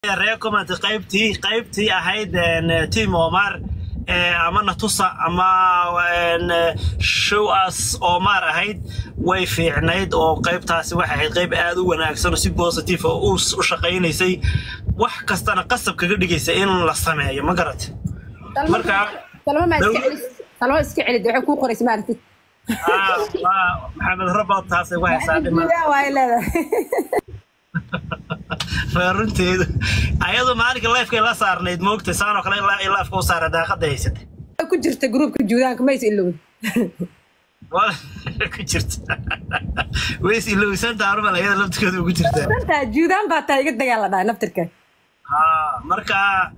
reer comment qaybtii qaybtii ahayd team omar ama natusa ama show us omar ahayd way fiicnayd oo qaybtaasi waxay ahayd qayb aad u wanaagsan oo si positive oo u shaqaynaysay wax kastana qasab kaga dhigaysa in la sameeyo ma garat marka salmo iska celid waxay kuu qoraysa maaragtid maxamed rabot taasay ku haysaa dhiman waa leedahay runteedu ayadu maalinka lifekay la saarnayd moogtay saanoo kale ilaa lifeka u saara daaqada haysatay ku jirta gruupka juudaanka mays ilowin ku jirta ways ilowsantaa hormal ayada laftirkeeda ugu jirtaa dantaa juudaan baa taa iga dagaal la dhahay naftirka ha marka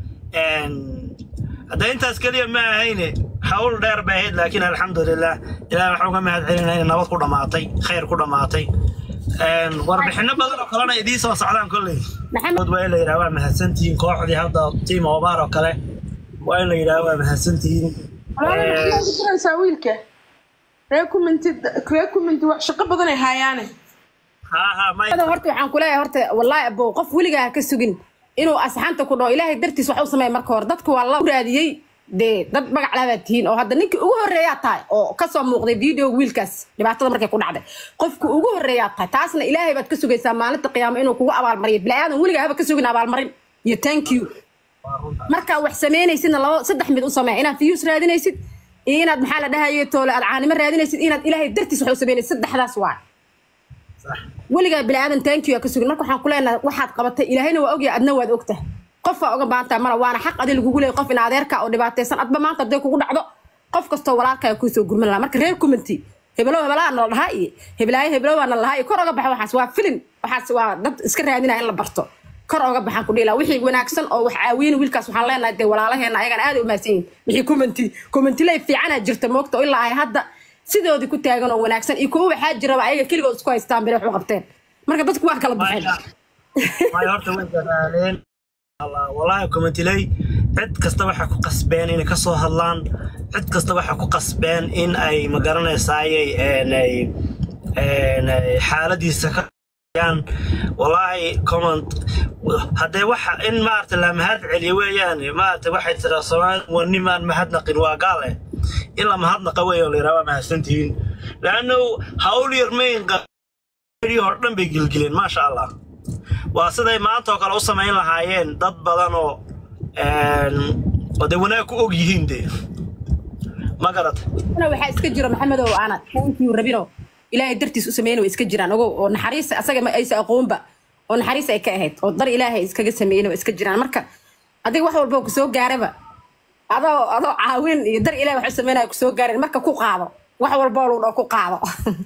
hadda intaas keliya ma ahayne hawl dheer bay ahayd laakiin alxamdulilah ilaah waxaan uga mahad celinaa inay nabad ku dhammaatay khayr ku dhammaatay warbixino badan oo kalena idiin soo socdaan kolley maxamed waa in la yidhaha waa mahadsantihiin kooxdii hadda tiim obaar oo kale waa in la yidhaha waa mahadsantihiin diraysaa wiilka ree kumenti ree kumenti wax shaqo badan ay haayaane ha ha may horta waxaan ku leeyahay horta wallaahi abow qof weligaa ha ka sugin inuu asxaanta ku dhaho ilaahay dartiis wax u sameeya marka hore dadka waa la raadiyey dee dad magac labaad tihiin oo hadda ninkii ugu horreeyaa tahay oo kasoo muuqday video wiilkaas dhibaatada markay ku dhacday qofka ugu horreeyaa tahay taasna ilaahay baad ka sugaysaa maalinta qiyaamo inuu kugu abaalmariyo bilaadan weligaa haba ka sugin abaalmarin iyo thank you markaa wax samaynaysidna labo saddex mid u samee inaad views raadinaysid iyo inaad maxaa la dhahaye toole aad caanimo raadinaysid inaad ilaahay dartiis wax u samaynaysid saddexdaas waa weligaa bilaadan thank you aa ka sugin marka waxaan ku leenahay waxaad qabatay ilaahayna waa ogyahay adna waad ogtahay qofaa uga baahantahay mala waana xaq adi lagugu leeyay qof in adeerka oo dhibaataysan adba maanta hadday kugu dhacdo qof kastoo walaalkaa kuusoo gurman lahaa marka reer commenty hebelow hebelaa nala dhahaa iyo hebelaayo hebelowaa nala dhahaa iyo kor oga baxa waxaas waa filin waxaas waa dad iska raadinaya in la barto kor oga baxaan ku dhiila wixii wanaagsan oo wax caawiyeen wiilkaas waxaan leenahay dee walaalaheena ayagana aad u mahadsan yihin wixii commenty commentiley fiicanaa jirta moogta oo ilaa ay hadda sidoodii ku taagan oo wanaagsan iyo kuwa waxaa jiraba ayaga keligood isku haystaan bere wax u qabteen marka dadku waa kala baxeen may horta way dadaaleen wallaahi commentiley cid kasta waxay ku qasbeen inay ka soo hadlaan cid kasta waxay ku qasbeen in ay magaranaysaayay xaaladiisa ka yaan wallaahi comment haddee waxa in maarata la mahad celiyo weeyaan maarata waxay tiraa soomaali waa nimaan mahadnaqin waa gaale in la mahadnaqa weeyo la yidhaha waa mahadsantihiin laanno hawl yar mayn hor dhan bay gilgileen maasha allah waa siday maanta oo kale u samayn lahaayeen dad badan oo oo dee wanaag ku og yihiin dee ma garata waxaa iska jiro maxamedow ana thank you rabino ilaahay dartiis u sameeyna way iska jiraan ogow oo naxariis asaga ma aysa aqoonba oo naxariis ay ka ahayd oo dar ilaahay iskaga sameeyna way iska jiraan marka adiga wax walba kusoo gaaraba adoo adoo caawin iyo dar ilahay wax u sameynaya kusoo gaareen marka ku qaado wax walba oo lagu dhaho ku qaado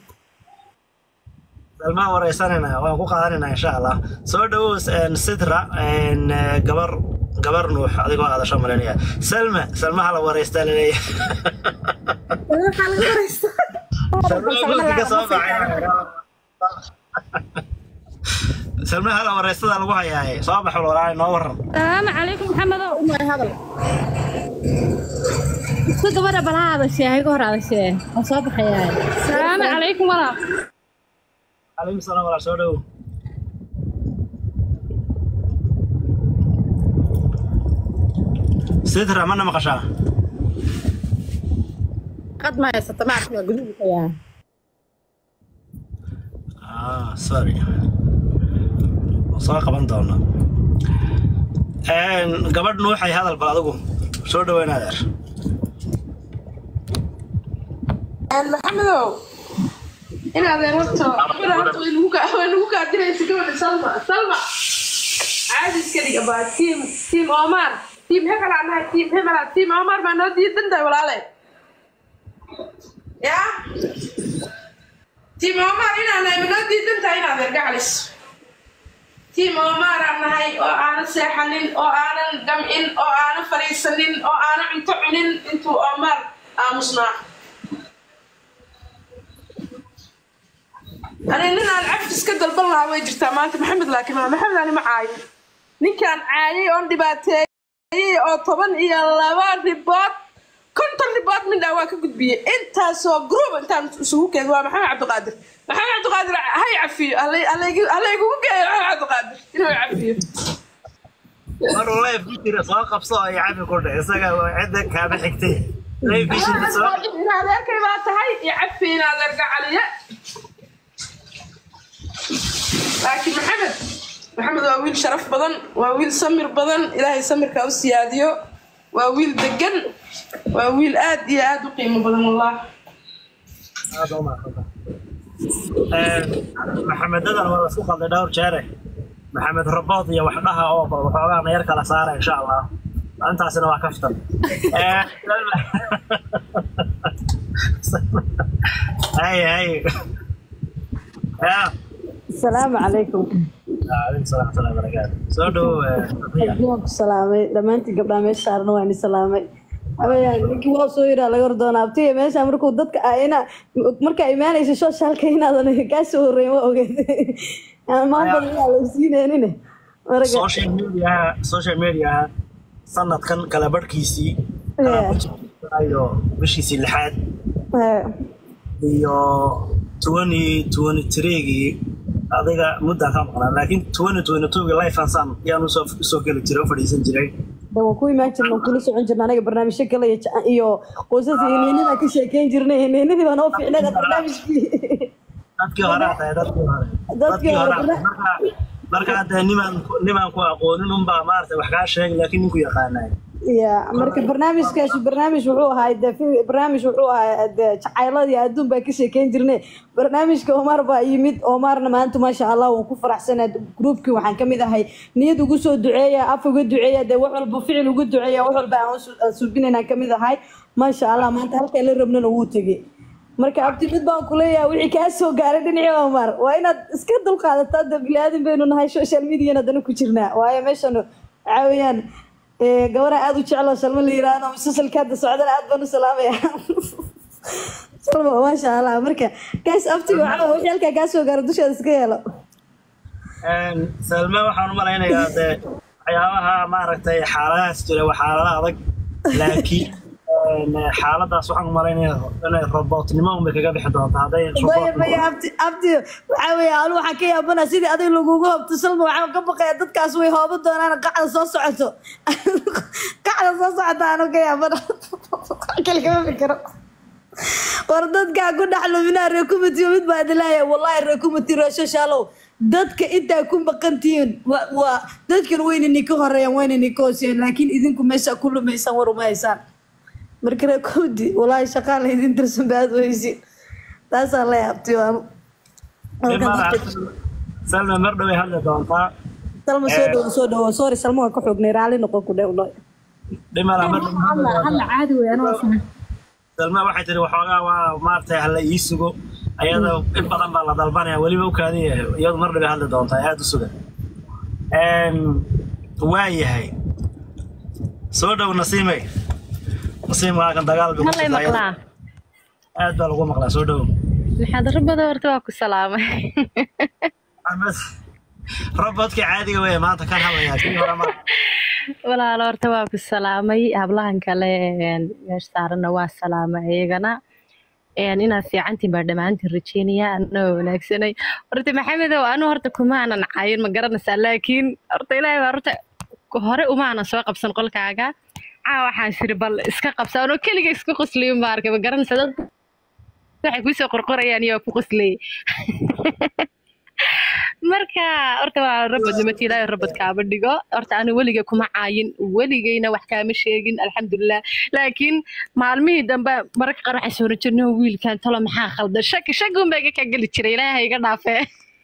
salmaan wareysanayna waan ku qaadanayna insha allah soo dhawow sidra gabar gabar nuux adigoo hadasho malinaya salma salma hala wareystaa laleeyahay waxaa laga wareysta salma hala wareystada lagu hayaaye soo bax walaalay noo waran السلام عليكم محمد isku gabadha bala hadashee hayga hor hadashee oo soo baxayaa salaamu calaykum walaal calaykum salaam walaal soo dhawow sidra mana maqashaa qad ma haysata ma arkin waa guduudka yaa ah sorry waan soo qaban doonaa gabadh nuuxay hadal bal adigu soo dhaweyn adeer maxamedow in adeer horta gabadha horta way nagu kaa way nagu kaa diraysa gabadha salma salma caadi iska dhiga baa tiim tiim omar tiim hebel aan nahay tiim hebel aan tiim omar baa noo diidan tahay walaale ya tiim omar inaan nahay ma noo diidan tahay in adeer gacalis tiim omar aan nahay oo aanan seexanin oo aanan gam'in oo aanan fadhiisanin oo aanan cunto cunin intuu omar aamusnaa ani nin aan cafis ka dalban lahaa way jirtaa maanta maxamed laakiin maa maxamed ani ma caayo ninkaan caayay oon dhibaateeyey oo toban iyo laba ribood konton ribood mindhaa waa ka gudbiyey intaasoo group intaan isugu keed waa maxamed cabdiqaadir maxamed cabdiqaadir hay cafiyo halaygugu geeyo maxamed cabdiqaadir inuu cafiyo maruu life ku jira soo qabso oo cafi ku dhe isaga waa cidda kaaba xigtay life visionka soo in adeerkay baa tahay iyo cafi in adeer gacaliye laakiin maxamed maxamed waa wiil sharaf badan waa wiil samir badan ilaahay samirka u siyaadiyo waa wiil degan waa wiil aad iyo aad u qiimo badan wallah aad u mahadsan maxamedadan waa isku qalday dhowr jeere maxamed rabood iyo waxdhaha oo waxoogaa nayar kala saara insha allah intaasina waa kaftan hay hay ya asalaamu calaykum عليكم السلام ورحمة الله وبركاته سو دو waan ku salaamay dhammaantiin gabdhaha meesha saarna waan i salaamay habayaan ninkii waa soo yiraa laga hordoona abtiga meesha markuu dadka ah ina markaa imaanaysa soshaalka inaadan kaa soo horreyn wa ogeed maanta inaa la siineenine marka social media social media sanadkan kala barhkiisii iyo bishiisii lixaad eh, iyo twenty twenty threegii adiga muddaan ka maqnaa laakiin twenty twenty twogii life ansan yaan usoo usoo geli jiray u fadhiisan jiray de waan ku imaan jirna waan kula socon jirna anaga barnaamijyo kale iyo jac- iyo qoysas iyo heeneenidaan ka sheekeyn jirnay heeneenidii baa noo fiicneeda barnaamijkii dadkii hore aa tahay dadkii hore Dadkii hore, aa tahay. Marka- marka hadda nimaan nimaan ku aqoonin unbaa maarata wax kaa sheegay laakiin ninku yaqaanay ya marka barnaamijkaasi barnaamij wuxuu ahaa de fi- barnaamij wuxuu ahaa de jacayladii adduun baa ka sheekeyn jirnay barnaamijka omar baa yimid omarna maanta maasha allah waan ku faraxsanaa groupkii waxaan kamid ahay niyad ugu soo duceeya af uga duceeya de wax walba ficil uga duceeya wax walba aan su- aan subinayna kamid ahay maasha allah maanta halkaan la rabnana wuu tegey marka abti mid baan kuleeyahay wixii kaa soo gaaray dhinacii omar waa inaad iska dulqaadataa de bilaadan baynu nahay social mediana dana ku jirnaa waayo meeshan waxaa weeyaan ee, gabadha aad u jeclo salmo la yiraahdo musalsalka hadda socdana aad baan u salaamaya salmo maasha allah marka kaas abtiga waxaa wixii halkaa kaa soo gaaro dusheeda iska yeelo salme waxaan u malaynayaa dee waxyaabaha maaragtay xaaladahaas jira waa xaalada adag laakiin een, xaaladaas waxaan u malaynayaa inay robotnimo unbay kaga bixi doonta hadday maya robot maya abti abti waxaa weeye anu waxaan ka yaabana sidii adig lagugu hobto salmo waxaan ka baqaya dadkaas way hooban doonaan qacda soo socoto qacda soo socota anu ka yaabana kale kama fikiro war dadkaa ku dhex luminaa reekumatiyo mid baa idilaya wallahi reekumati reeshashaalow dadka intaa ku maqantihiin waa waa dadkan wayna ninka horeeyaan wayna ninka hooseeyaan laakiin idinku meesha ku lumaysaan war uma haysaan marka reekumati wallahi shaqaa la idin tirsan baad weysi taasaa la yaabtay waanu salme mar dhoway hadli doontaa salma soo dhawo soo dhawo sorry salma waan ka xoognay raalli noqon ku dhe ulay dhimala mar dhow hadli doontaa. hadla caadi wey anoo sahan salme waxay tiri waxoogaa waa maaragtay hala ii sugo ayada in badan baa la dalbanaya weliba u kaadiya iyadu mar dhoway hadli doontaa aada u sugan waa yahay soo dhow nasiimay nasiim waakan dagaal bay ku hallay jirtaa iyada. maqlaa aad baa lagu maqlaa soo dhow maxaad rabada horta waa ku salaamay robodka caadiga wey maanta kan hadlayaa kii hore ma walaalo horta waa ku salaamay hablahan kale een, meesha saaranna waa salaamay iyagana een, inaad fiicantiin baa dhammaantiin rajeynaya anoo wanaagsanay horta maxamedow anu horta kumaanan cayin ma garanaysaa laakiin horta ilaahay baa horta hore umaanan soo qabsan qolkaaga caa waxaan siri bal iska qabsa anoo keliga iska qosliyun baa arkay ma garanaysaa dad waxay kusoo qorqorayaan iyo ku qosliyay marka horta waa rabad nimati ilaahay rabad kaama dhigo horta anu weliga kuma caayin weligayna wax kaama sheegin alxamdulilah laakiin maalmihii dambe mararka qaar waxay soo jirno wiilkan talo maxaa khaldan shaki shaki unbaa iga kaa geli jiray ilaahay iga dhaafee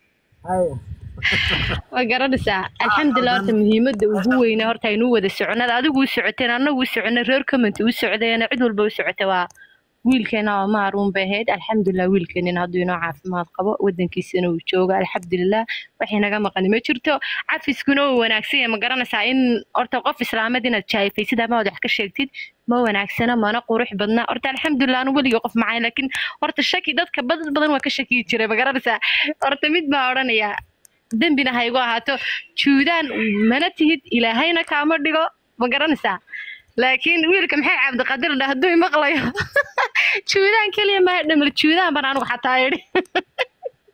ma garanaysaa alxamdulilah horta muhiimadda ugu weyna horta aynu wada soconada adigu u socoteen annagu u soconay reer comment u socdeena cid walba u socota waa wiilkeena oo maaruun bay ahayd alxamdulilah wiilkeenina hadduu inoo caafimaad qabo wadankiisana uu joogo alxamdulilah waxay naga maqani ma jirto cafiskuna uu wanaagsan yahay ma garanaysaa in horta qof islaamad inaad jaayfaysid ama aad wax ka sheegtid ma wanaagsana mana qurux badna horta alxamdulilah anu weligii qof macay laakiin horta shaki dadka badad badan waa ka shakiyi jiray ma garanaysaa horta mid baa odhanayaa dembina ha igu ahaato juudaan mana tihid ilaahayna kaama dhigo ma garanaysaa laakiin wiilka maxay cabdiqadir dhah hadduu imaqlayo juudaan keliya maa dhamal juudaan baan anigu xataa idhi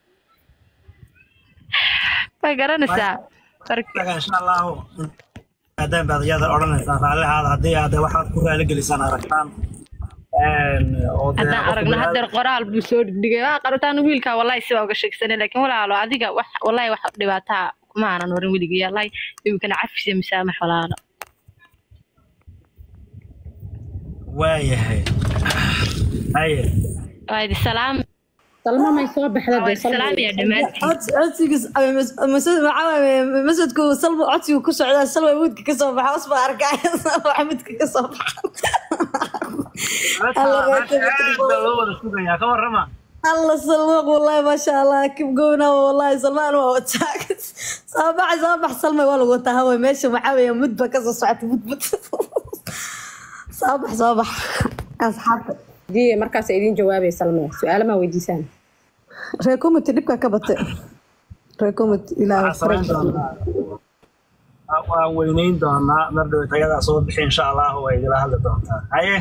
ma garanaysaa marka insha allahu yimaadaan baad iyada odhanaysaan raallihaada haddii aad waxaad ku raaligelisaan aragtaan Een, oo dee haddaan qofka aragno bini'aadam- hadeer qoraal buu soo dhigay waa qarataan wiilka wallahi sidaa uga sheegsane laakiin walaalo adiga wax wallahi wax dhibaataa kuma aanan warin weligii wallahi imikana cafis iyo musaamax walaalo waayahay haye waa idi salaam salma may soo baxda waa dee idi salaam iyo dhammaantiin cod- codsigiis ama mas- mas- maxaa waaye, masjidku salma codsigu ku socdaa salma mudka ka soo baxa usba arkaa salma mudka ka soo baxa Alla Meesha- reerka meesha aad baa loo wada sugayaa ka warrama alla salma wallahi maasha allah kib gowna wallahi salmaan waa wataa soo baxa soo bax salma waa lagu wataa haway meesha maxaa weeye mud ba kasoo socota mud mud soo bax soo bax asxaabta diye markaas idin jawaabay salma su-aalo maa weydiisaan reer comity dhibka ka batay reer comity ilaahay waxaan samayn doonaa waan weyneyn doonaa mar dhow tagadaa soo bixi insha allah way idila hadli doontaa haye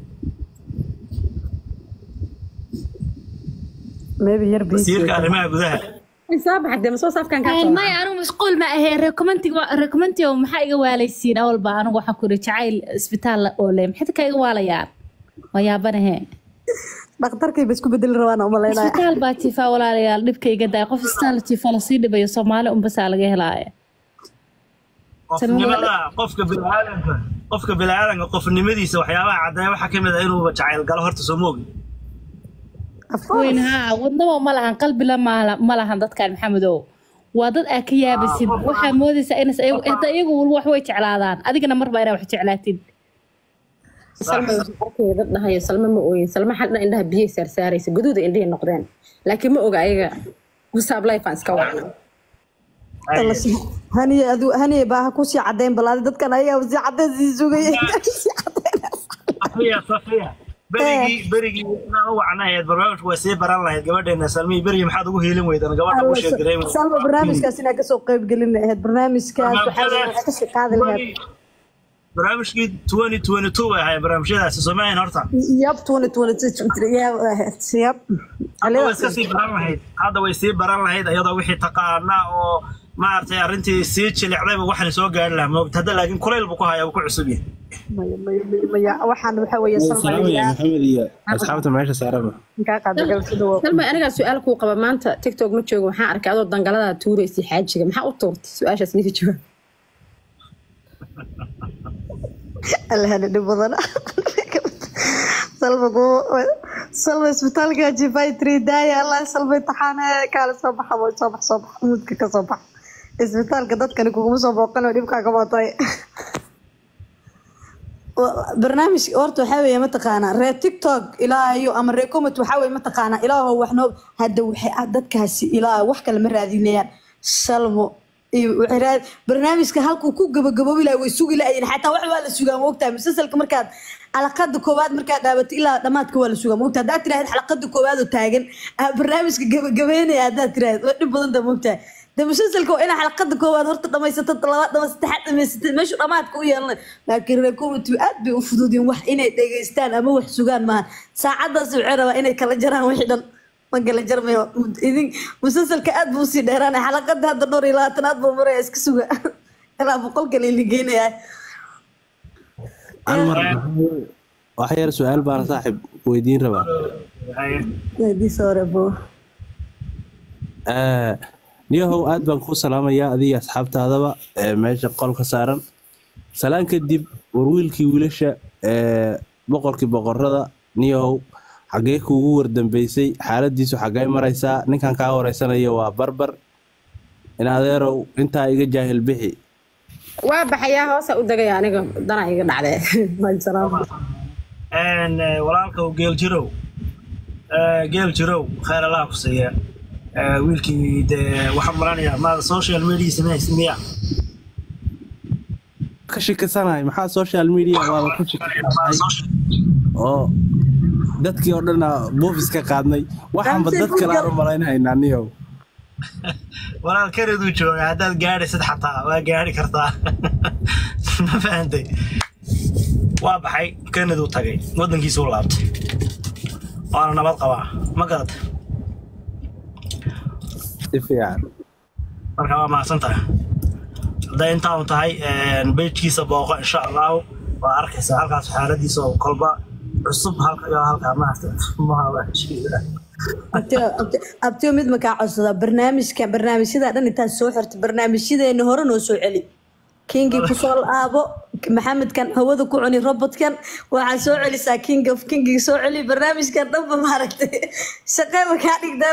maybe yar busy. wasiirka arrimaha gudaha Ay, soo baxa dee masoo saafkan kaa soo maya anigu mashquul ma ahee recommentiga maxaa iga waalaysiin awalba anigu waxaan kuri jacayl isbitaal oo le maxay ka iga waalayaan waa yaabanahe dhakhtarkay ba isku bedeli rabaan u malaynaya isbitaal baa jiifaa walaalayaal dhibka iga daaya qof isbitaal jiifa lasii dhibayo soomaali unbasaa laga helaaya qofnimada qofka biniaadanka qofka biniaadanka qofnimadiisa waxyaabaha caddeeya waxaa ka mid ah inuuba jacayl galo horta soo moogi weyn haa wadnaba ma lahan qalbila ma- ma lahan dadkan maxamedow waa dad aa ka yaabasid waxaa moodaysaa inas hata iyagu wax way jeclaadaan adigana marba inaa wax jeclaatid salma arkeeda dhahayo salma ma ooyin salma xadna indhaha biyay saarsaaraysa guduuda indhihi noqdeen laakiin ma oga ayaga wasaab life aan iska wacno haniye adu haniye baa ha kusii cadeyn balaadi dadkan ayagaa sii cadeyn sii sugaya Sii cadeyn. safiya safiya berigii berigii inaan u wacnahayd barnaamijku way sii baran lahayd gabadheena salmii berigii maxaad ugu hiilin weydan gabadha u sheegareyn salma barnaamijkaas inaa kasoo qeyb gelin lahayd barnaamijkaas waxaa weeye waxaa kasii qaadi lahayd barnaamijkii twenty twenty two bay ahayd barnaamijyadaasi soomaaliyan horta yab twenty twenty two yab ahayd yab hadda way iska sii baran lahayd hadda way sii baran lahayd iyadoo wixii taqaana oo maaragtay arrintii sii jilicdayba waxaan soo gaari lahaa moogta hadda laakiin kulayl buu ku hayaa wuu ku cusub yahay maya maya maya maya waxaan waxaa weeye salma salaamaya maxamed iyo asxaabta meesha saaraba kaa qaada galsida waa salma anigaa su-aal kuu qaba maanta tiktok ma joogo waxaan arkay adoo dangaladaa tuuraysay xaajiga maxaa u tuurtay su-aashaas niga jawaab alhani dhib badana salma kuwa salma isbitaalka jifay three daaya allah salma imtixaane kaale soo baxa boy soo bax soo bax mudka ka soo bax isbitaalka dadkani kuguma soo booqan oo dhibkaa ka batay barnaamij horta waxaa weeye mataqaanaa reer tiktok ilaahayo ama reer comment waxaa weeye mataqaanaa ilaaho wax noo hadda waxay ah dadkaasi ilaa wax kale ma raadinayaan salmo iyo waxay raad barnaamijka halkuu ku gabagaboobi lahay way sugi lahayen xataa wax waa la sugaa moogtahay musalsalka markaad xalaqada koowaad markaad dhaabato ilaa dhamaadka waa la sugaa moogtahay haddaad tiraahid xalaqada koowaad oo taagan ah, barnaamijka gabagabeynaya haddaad tiraahid waa dhib badan taa moogtahay de musalsalka waa inaa xalaqada koowaad horta dhamaysatad labaad dhama saddexaad dhamaysatad meeshu dhamaadka u yeelanay laakiin reer comity aad bay u fududin wax inay dhegeystaan ama wax sugaan maahan saacadaas waxay rabaa inay kala jaraan wixii dhan ma kala jarmayo idin musalsalka aad buu usii dheeraanay xalaqada hadda dhowr iyo labaatanaad buu maraya iska suga ilaa boqol kale ligeynayaa hal mar wax yar su-aal baan saaxib weydiin rabaa diisa hore buu Eh, niyahow aad baan kuu salaamayaa adiga asxaabtaadaba ee meesha qolka saaran salaan kadib war wiilkii wiilasha ee boqorkii boqorada niyahow xaggee kuugu wardambeysay xaaladiisu xaggee maraysaa ninkan kaa wareysanayo waa barbar in adeerow intaa iga jaahil bixi waa baxayaa hoosa u degaya aniga dana iga dhacdee Salaam. Een, eh, walaalkow geel jirow Eh, geel jirow khayr allaha ku siiya Eh, wiilkii dee waxaan maranayaa maada social media samays miya ka shikisanahay maxaa social media waaba ku shikisanahay oo dadkii oo dhan buufis ka qaadnay waxaanba dad kale aan u malaynahaynaa niyow walaal kanaduu jooga haddaad gaadhaysid xataa waa gaadhi kartaa ma fahantay waa baxay kanaduu tagay waddankiisuu laabtay waana nabad qabaa ma garata si fiican marka waa mahadsan tahay hadday intaa un tahay bejkiisa booqo insha allahu waa arkaysaa halkaas xaaladiisa oo kolba cusub halka iyo halkaa maarta abtiyo mid makaa codsada barnaamijka barnaamijyada dhan intaad soo xirta barnaamijyadeena hore noo soo celi kingii kusoo laabo maxamedkan hawada ku cuni robotkan waxaa soo celisaa king of kingii soo celi barnaamijkan dhanba maaragtay shaqee makaa dhigtaa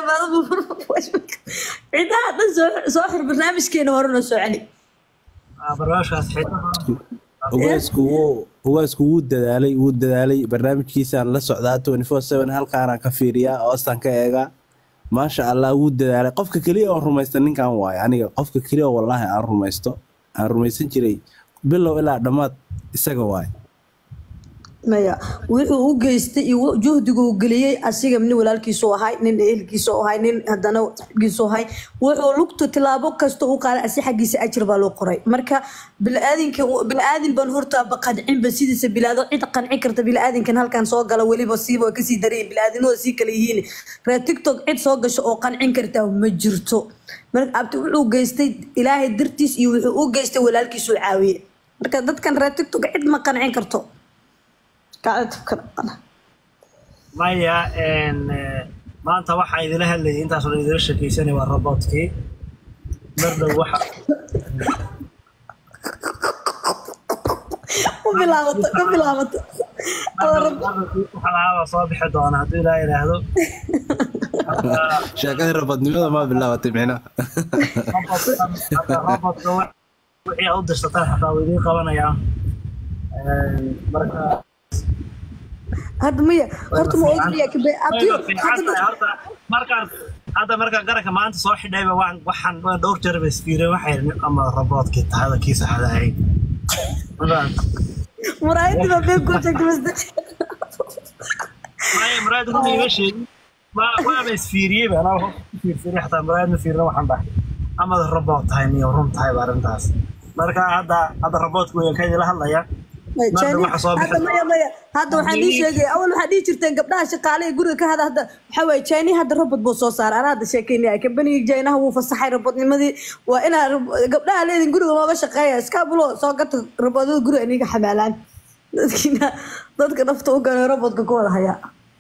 cidaha dhan soo- soo xir barnaamijkeena hore noo soo celi barnaamijkaas xitaa ugaasku wuu ugaasku wuu dadaalay wuu dadaalay barnaamijkiisaan la socdaa twenty four seven halkaanaan ka fiiriyaa oostaan ka eegaa maasha allah wuu dadaalay qofka keliya oo rumaysta ninkan waaye aniga qofka keliya oo wallaahi aan rumaysto aan rumaysan jiray bilow ilaa dhammaad isaga waaye maya wuxuu u geystay iyo juhdigu uu geliyey asiga nin walaalkiisu ahay nin ehelkiisu ahay nin haddana giisu ahay wuxuu lugta tilaabo kasta u qaaday asi xaggiisa ajir baa loo qoray marka biniaadinka biniaadin baan hortaaba qancinba sidiisa bilaado cid qancin karta biniaadinkan halkan soo gala weliba siiba way kasii daray biniaadinooda sii kala yihiin reer tiktok cid soo gasho oo qancin kartaa ma jirto marka abti wuxuu geystay ilaahay dartiis iyo wuxuu u geystay walaalkiisu caawiye marka dadkan reer tiktok cid ma qancin karto maya een, eh, maanta waxaa idila hadlayay intaas oo idila sheekeysanay waa robotkii mar dhow waxa ku bilaabato ku bilaabato waxa lahaaba soo bixi doona hadduu ilaa yidhaahdo sheekadii rabadnimada maa bilaabatay micnaha Hadda robotka wa- wixii aad u dirsataan xataa wuu idiin qabanayaa Een, marka hadda maya horta ma ogaya kabe abtiyo Way fiican tahay, horta markaan hadda markaan garanka maanta soo xidhayba waan waxaan waan dhowr jeer ba isfiireen waxay yidhi ama robotkii tahada kii saxda ahayd muraayadii baa been kuu sheegtay bas maya muraad run iima sheegin waa waaba isfiiriyeyba anaa hoos ku fiirfiiriy xataa muraad ma fiirina waxaan dhahay amada robot tahay miyo run tahay ba arrintaas marka hadda hadda robotku weyn ka idila hadlaya Marka waxa soo bixi hadda maya maya hadda waxaan ii sheegay awal waxaa dhihi jirteen gabdhaha shaqaale ee guriga ka hada hadda waxaa waaye jayni hadda robot buu soo saaray anaa hadda sheekeynaya kambanigii jaynaha wuu fasaxay robotnimadii waa inaa rob- gabdhaha leedin guriga looga shaqeeya iskaabulo soo gata robodada guriga iniga xamaalaan dadkiina dadka nafta u galay robotka ku wada hayaa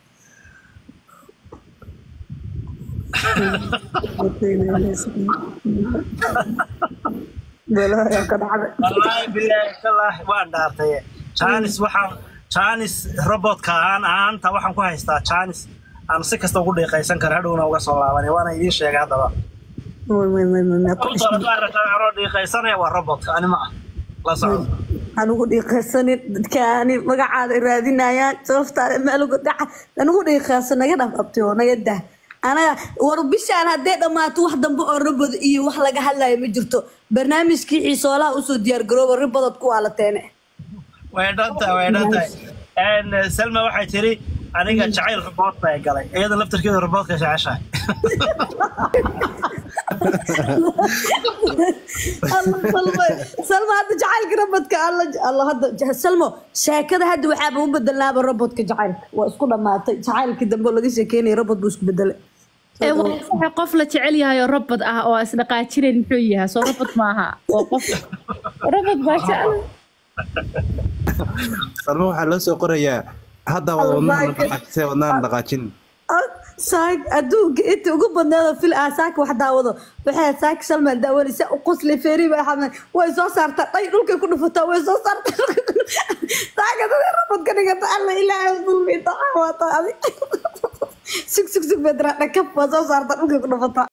Balaayaa ka dhacday. wallaahi bilaahi wallaahi waan dhaartay jaanis waxaan jaanis robotka aan ahaanta waxaan ku haystaa jaanis aan si kasta ugu dhiiqaysan kara hadhowna uga soo laabanay waana idiin sheegay haddaba Way, way, way, way, way, ku Sababtoo ah hadda aragtaa anoo dhiiqaysanaya waa robotka ani ma ah la socdo anugu dhiiqaysanin dadkaani magacaada raadinayaan sababtaada maalugu dhaca anugu dhiiqaysan naga dhaf abtay oo naga dah anaga war bishaan haddee dhammaato wax dambe oo rabad iyo wax laga hadlayo ma jirto barnaamijkii xiisoolaha usoo diyaar garooba ribadod ku waalateene way dhantahay way dhantahay Een, salma waxay tiri aniga jacayl robot bay galay iyada laftarkeeda robotka jeceshahay Alla, salma salma hadda jacaylka rabadka alla alla hadda salmo sheekada hadda waxaaba u bedelnaaba robodka jacaylka waa isku dhammaatay jacaylkii dambe oo laga sheekeynaya robot buu isku bedelay ee waa sax qof la jecel yahay oo robot ah oo isdhaqaajinayn muxuu yahay soo robot maaha waa qof robot baa jecel salmo waxaa loo soo qorayaa hadda wada wadnaha dhaqaajisee wadnaha dhaqaajin saak adduunka inta ugu badneeda fil ah saaka wax daawado waxay saak salmaan daawanaysa u qosle feeri baa xamed way soo saartaa dhay dhulkay ku dhufataa way soo saartaa dhulkay ku saaka dada rabad ka dhigata alla ilaahay dulmi daca waata adi sug sug sug bedra dhakab waa soo saartaa dhulkay ku dhufataa